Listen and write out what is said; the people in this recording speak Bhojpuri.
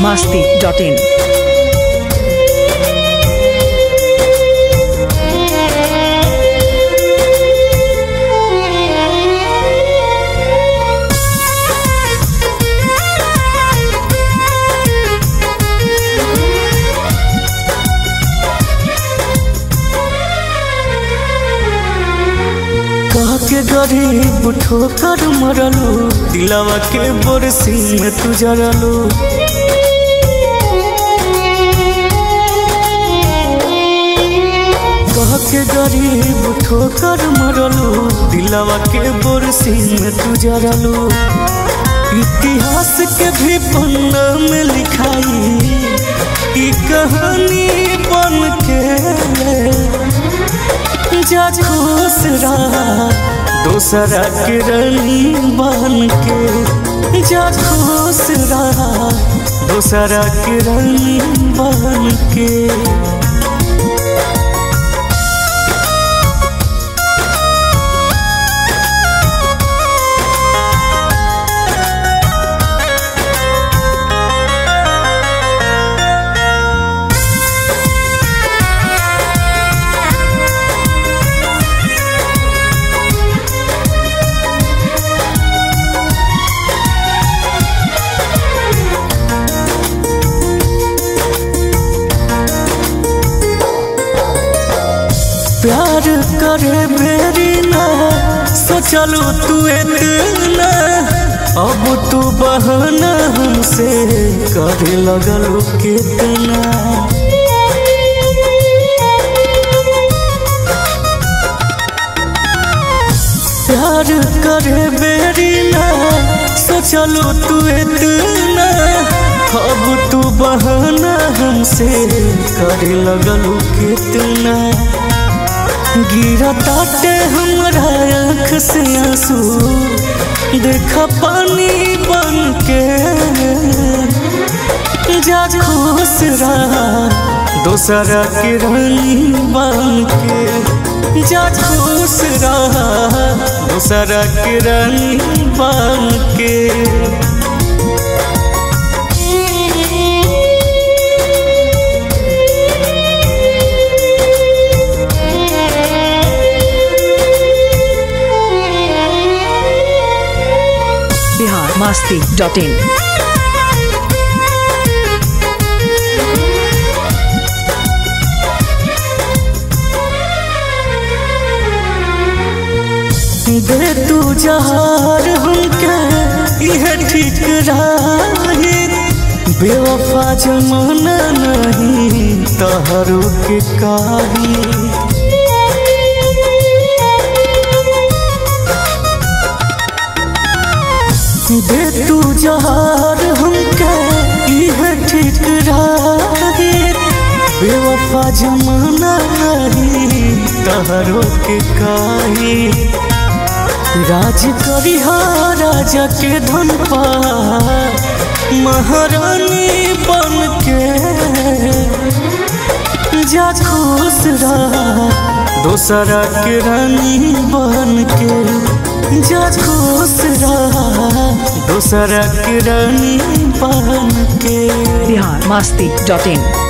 masti.in. कह के गरीब ठोकर मरलू दिलावा के बरसी में तू जरलू कह के गरीब ठोकर मरलू दिलावा के बरसी में तू जरलू इतिहास के भी पन्ना में लिखाई ई कहानी बन के जा खुश रहा दूसरा के रानी बन के जा खुश रहा दूसरा के रानी बन के प्यार करे मेरी ना सोचलू तू इतना अब तू बहाना हमसे करे लगलू कितना प्यार करे मेरी ना सोचलू तू इतना अब तू बहाना हमसे करे लगलू कितना गिरा ताटे हमरा आँख से आंसू देखा पानी बन के जा खुश रहा दूसरा के रानी बन के जा खुश रहा दूसरा के रानी बन के Bihar masti.in. दे तू जहार हमके यह ठीक रही बेवफा जमाना नहीं तहरू के काही दे तू जहार हमके यह ठीक रही बेवफा जमाना नहीं तहरू के काही राज करिहा राजा के धन पा महारानी बन के जा खुश रहा दूसरा के रानी बन के जा खुश रहा दूसरा के रानी बन के Bihar masti.in.